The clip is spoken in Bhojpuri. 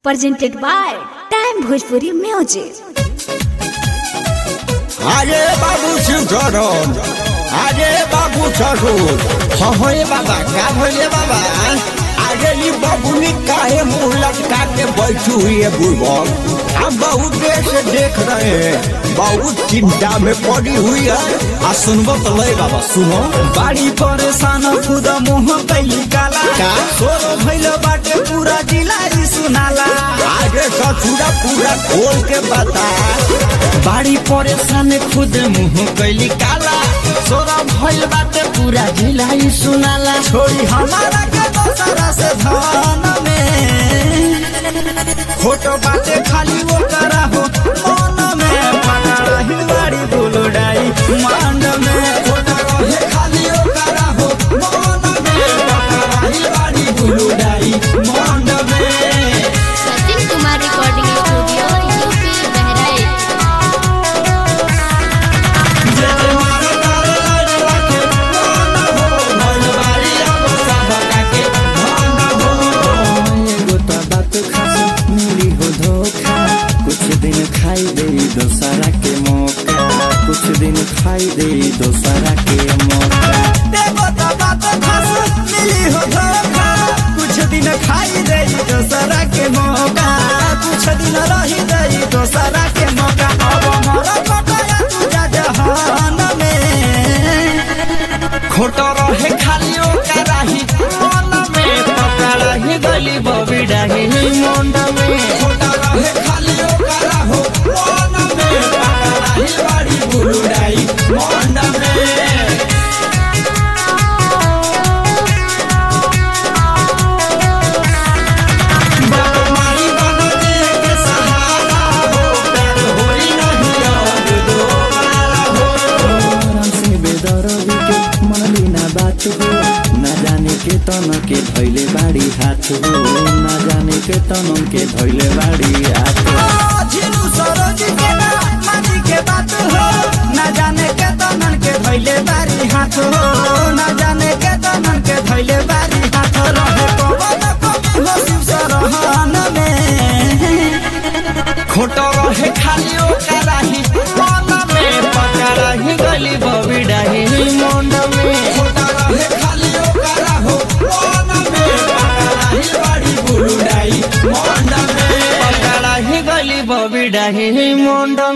presented by Time Bhojpuri Music. আরে বাবু সুধরন আরে বাবু সরুন হয়ে বাবা क्या भइले बाबा अरे ये बबुनी काहे मुंह लटका के बैठी हुई है बुढ़बक हम बहुत देर से देख रहे हैं बहुत चिंता में पड़ी हुई है आ सुनबो तो ले बाबा सुनो बाड़ी परेशान खुद मुंह कैली काला का? सोरो भइल बाटे पूरा जिला ई सुनाला आगे ससुरा पूरा खोल के बता बाड़ी परेशान खुद मुंह कैली काला सोरो भइल बाटे पूरा जिला ई सुनाला छोड़ी हमारा के दोसरा से धन में फोटो बाटे खाली वो करा हो मन में पकड़ा ही बाड़ी बुलडाई मांड में फोटो रहे खाली वो करा हो मन में पकड़ा ही बाड़ी बुलडाई मांड में Sachin Kumar recording studio UP Bahraich एगो त बात खास मिली हो धोखा कुछ दिन खाई दे दोसरा के मौका कुछ दिन खाई दे दोसरा के मौका एगो त बात खास मिली हो धोखा कुछ दिन खाई दे दोसरा के मौका कुछ दिन रही दे दोसरा के मौका अब मरा पटाया तू जा जहान में खोटो रहे खाली ओ कराही मन में पकड़ाही गली बबी डाही मुंड में खोटो रहे खाली ओ करा हो मन में पकड़ाही बाड़ी बुलुडाई मुंड में बाबूमारी बना दे के सहारा हो प्यार होई नहीं अब दोबारा हो आराम से बेदरदी के मन बिना बात हो ना जाने के तन के धैले बाड़ी हाथ हो ना जाने के तन के धैले बाड़ी हाथ हो झिलू सरोज के ना मानी के बात हो ना जाने के तन के धैले बाड़ी हाथ हो ना जाने के तन के धैले बाड़ी हाथ रहे पवन कवि हो शिव सरहन में खोटो रहे खाली ओ कराही मन में पकड़ाही गली बबी डाही मुंड में खोटो रहे खाली ओ करा हो मन में पकड़ाही बड़ी बुलुडाई मुंड में पकड़ाही गली बबी डाही मुंड